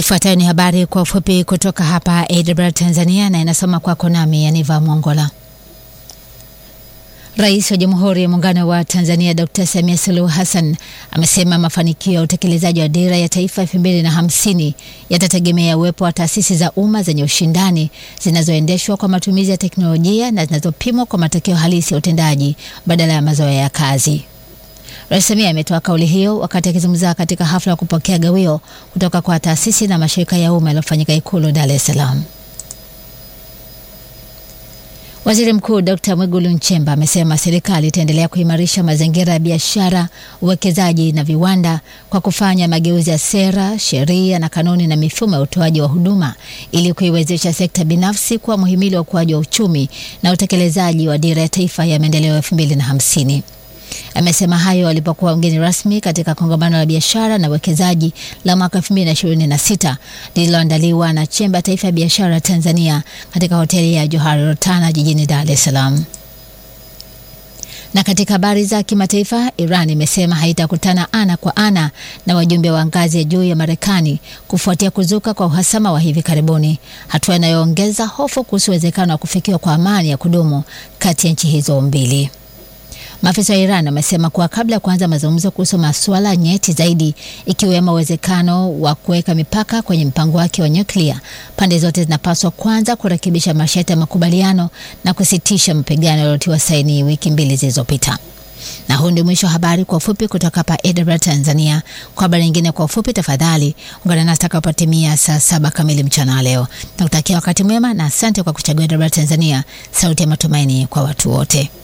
Ifuatayo ni habari kwa ufupi kutoka hapa AWR Tanzania na inasoma kwako nami Yaniva Mwongola. Rais wa Jamhuri ya Muungano wa Tanzania Dr. Samia Suluhu Hassan amesema mafanikio ya utekelezaji wa Dira ya Taifa 2050 yatategemea uwepo wa taasisi za umma zenye ushindani zinazoendeshwa kwa matumizi ya teknolojia na zinazopimwa kwa matokeo halisi ya utendaji badala ya mazoea ya kazi. Rais Samia ametoa kauli hiyo wakati akizungumza katika hafla ya kupokea gawio kutoka kwa taasisi na mashirika ya umma yaliyofanyika Ikulu Dar es Salaam. Waziri Mkuu Dr. Mwigulu Nchemba amesema serikali itaendelea kuimarisha mazingira ya biashara, uwekezaji na viwanda kwa kufanya mageuzi ya sera, sheria na kanuni na mifumo ya utoaji wa huduma ili kuiwezesha sekta binafsi kuwa muhimili wa ukuaji wa uchumi na utekelezaji wa Dira ya Taifa ya Maendeleo elfu mbili na hamsini. Amesema hayo alipokuwa mgeni rasmi katika kongamano la biashara na uwekezaji la mwaka 2026 lililoandaliwa na Chemba ya Taifa ya Biashara Tanzania katika hoteli ya Johari Rotana jijini Dar es Salaam. Na katika habari za kimataifa, Iran imesema haitakutana ana kwa ana na wajumbe wa ngazi ya juu ya Marekani kufuatia kuzuka kwa uhasama wa hivi karibuni, hatua inayoongeza hofu kuhusu uwezekano wa kufikiwa kwa amani ya kudumu kati ya nchi hizo mbili. Maafisa wa Iran wamesema kuwa kabla ya kuanza mazungumzo kuhusu masuala nyeti zaidi ikiwemo uwezekano wa kuweka mipaka kwenye mpango wake wa nyuklia, pande zote zinapaswa kwanza kurekebisha masharti ya makubaliano na kusitisha mapigano yaliyotiwa saini wiki mbili zilizopita. Na huu ndio mwisho wa habari kwa ufupi kutoka hapa AWR Tanzania. Kwa habari nyingine kwa ufupi, tafadhali ungana nasi takapotimia saa saba kamili mchana leo. Nakutakia wakati mwema na asante kwa kuchagua AWR Tanzania, sauti ya matumaini kwa watu wote.